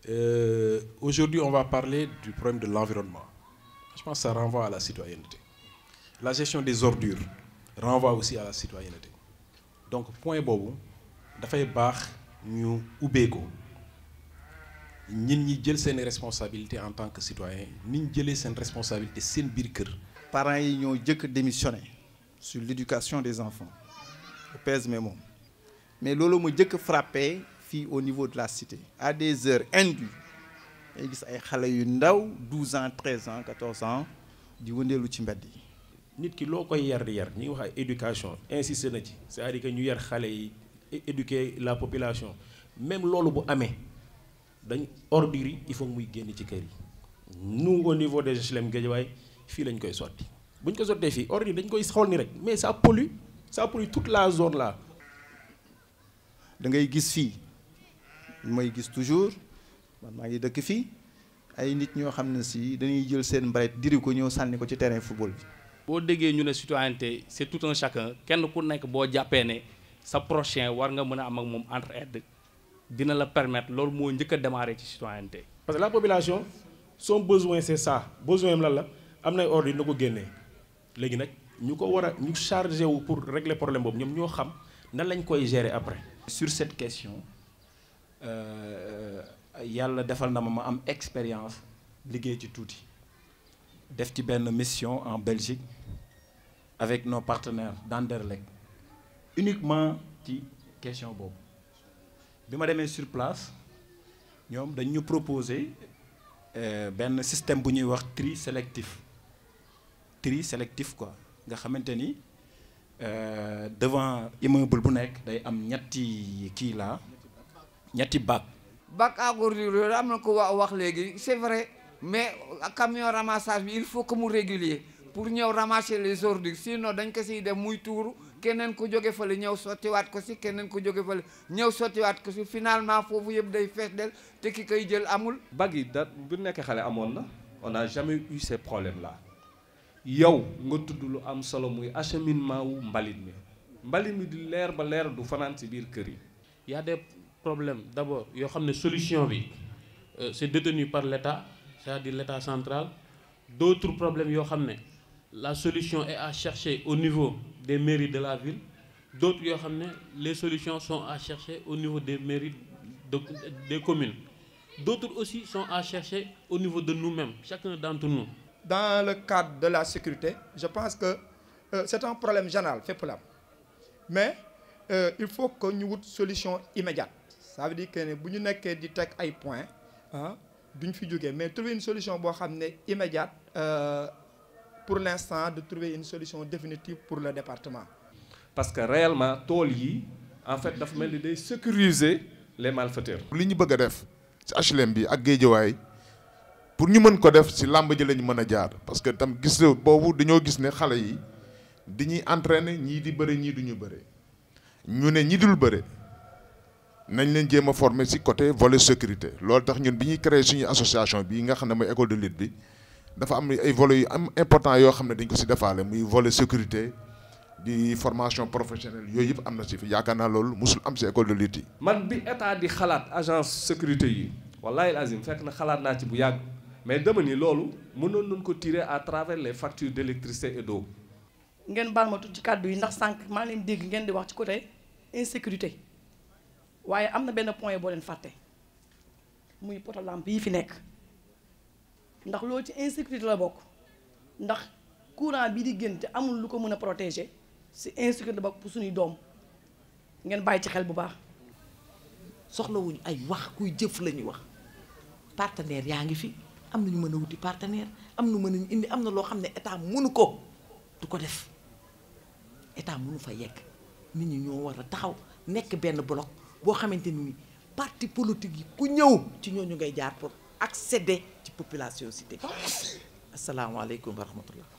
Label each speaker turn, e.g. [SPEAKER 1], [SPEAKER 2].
[SPEAKER 1] Euh, Aujourd'hui, on va parler du problème de l'environnement. Je pense que ça renvoie à la citoyenneté. La gestion des ordures renvoie aussi à la citoyenneté. Donc, point bobu, dafay bax ñu ubé ko. ñin ñi jël seen responsabilité en tant que citoyen niñ jëlee seen responsabilité seen biir kër.
[SPEAKER 2] parents yi ñoo jëkk démissionné sur l'éducation des enfants je pèse mes mots mais loolu ma jëkk frappé fii au niveau de la cité à des heures indues ay gis ay xale yu ndaw 12 ans 13 ans 14 ans di wëndeelu ci mbedd yi
[SPEAKER 1] nit ki loo koy yar di yar ñi ngi wax ay éducation insisté na ci c'est-à-dire que ñu yar xale yi éduquer la population même loolu bu amee dañ ordures yi il faut muy génn ci kër yi nous au niveau des HLM Guédiawaye fii lañ koy sotti bu ñu ko sottee fii ordures yi dañ koy xool ni rek mais ça pollue ça pollue toute la zone là.
[SPEAKER 2] da ngay gis fii mooy gis toujours man maa ngi dëkk fii ay nit ñoo xam ne si dañuy jël seen mbaret diri ko ñëw sànni ko ci terrain football bi.
[SPEAKER 3] boo déggee ñu ne citoyenneté c'est tout un chacun kenn ku nekk boo jàppee ne sa prochain war nga mën a am ak moom entraide dina la permettre loolu moo njëkk a démarrer ci citoyenneté.
[SPEAKER 1] parce que la population son besoin c'est ça besoin am lan la am nay ordre na ko génnee léegi nag ñu ko war a ñu chargé wu pour régler problème boobu ñoom ñoo xam nan lañ koy gérer après.
[SPEAKER 4] sur cette question yàlla defal na ma ma am expérience liggéey ci tuuti def ci benn mission en Belgique avec nos partenaires d'Anderlecht uniquement ci question boobu bi ma demee sur place ñoom dañ ñu proposer benn système bu ñuy wax tri sélectif tri sélectif quoi nga xamante ni devant immeuble bu nekk day am ñetti kii la ñetti bac.
[SPEAKER 5] bac à ordures yooyu am na ko wa wax léegi c'est vrai mais camion ramassage bi il faut que mu régulier pour ñëw ramasser les ordures sinon dañ ko siy def muy tuuru keneen ku jóge fële ñëw sottiwaat ko si keneen ku jóge fële ñëw sottiwaat ko si finalement foofu yëpp day fees del te ki koy jël amul.
[SPEAKER 6] bac yi da bu nekk xale amoon na on n'a jamais eu ces problèmes là yow nga tudd lu am solo muy acheminement wu mbalit mi mbalit mi di leer ba leer du fanaan ci biir kër yi.
[SPEAKER 3] y a des problèmes d'abord yoo xam ne solution bi c'est détenu par l'État c'est-à-dire l'État central d'autres problèmes yoo xam ne la solution est à chercher au niveau des mairies de la ville d'autres yoo xam ne les solutions sont à chercher au niveau des mairies de des communes d'autres aussi sont à chercher au niveau de nous-mêmes chacun d'entre nous
[SPEAKER 7] dans le cadre de la sécurité je pense que euh, c'est un problème général fépp la mais euh, il faut que ñu wut solution immédiate ça veut dire que ne bu ñu nekkee di teg ay points ah duñ fi jógee mais trouver une solution boo xam ne immédiate euh, pour l'instant de trouver une solution définitive pour le département.
[SPEAKER 6] parce que réellement tool yi en fait dafa mel ni day sécuriser les malfaiteurs.
[SPEAKER 8] li ñu bëgg a def ci HLM bi ak Guédiawaye pour ñu mën ko def ci làmb ji lañu mën a jaar parce que tam gis boobu dañoo gis ne xale yi dañuy entraîner ñii di bëre ñii duñu bëre ñu ne ñi dul bëre nañ leen jéem a former ci côté volet sécurité loolu tax ñun bi ñuy créer suñu association bi nga xam ne mooy école de lutte bi dafa am ay volets yu am important yoo xam ne dañ ko ci defaale muy volet sécurité di formation professionnelle yooyu yëpp am na ci fi yaakaar naa loolu musul am ci école de lutte yi.
[SPEAKER 6] man bi état di xalaat agence sécurité yi wallahi azim fekk na xalaat naa ci bu yàgg mais dama ni loolu mënoon nañ ko tirer à travers les factures d'électricité et d'eau.
[SPEAKER 9] ngeen baal ma tuuti ci kàddu yi ndax sànq maa leen dégg ngeen di wax ci côté insécurité waaye am na benn point boo leen fàtte muy poto lampe yi fi nekk ndax loolu ci insécurité la bokk ndax courant bi di génn te amul lu ko mën a protéger si insécurité la bokk pour suñuy doom ngeen bàyyi ci xel bu baax.
[SPEAKER 10] soxlawuñu ay wax kuy jëf la ñuy wax partenaire yaa ngi fi am na ñu mën a wuti partenaire am na mën a indi am na loo xam ne état mënu ko du ko def état mënu fa yegg nit ñi ñoo war a taxaw nekk benn bloc boo xamante ni parti politique yi ku ñëw ci ñooñu ngay jaar pour accéder ci population cité asalaamaaleykum wa rahmatullah